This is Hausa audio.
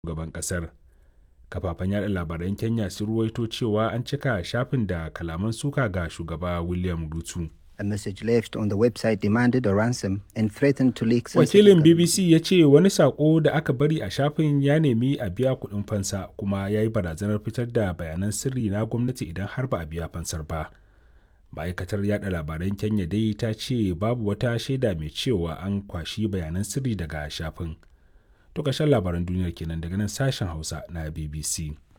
shugaban ƙasar. Kafafen yada labaran Kenya sun ruwaito cewa an cika shafin da kalaman suka ga shugaba William Ruto. A message left on the website demanded a ransom and threatened to leak Wakilin BBC ya ce wani saƙo da aka bari a shafin ya nemi a biya kuɗin fansa kuma ya yi barazanar fitar da bayanan sirri na gwamnati idan har ba a biya fansar ba. Ma'aikatar yada labaran Kenya dai ta ce babu wata shaida mai cewa an kwashi bayanan sirri daga shafin. To ƙarshen labaran duniyar kenan daga nan sashen Hausa na BBC.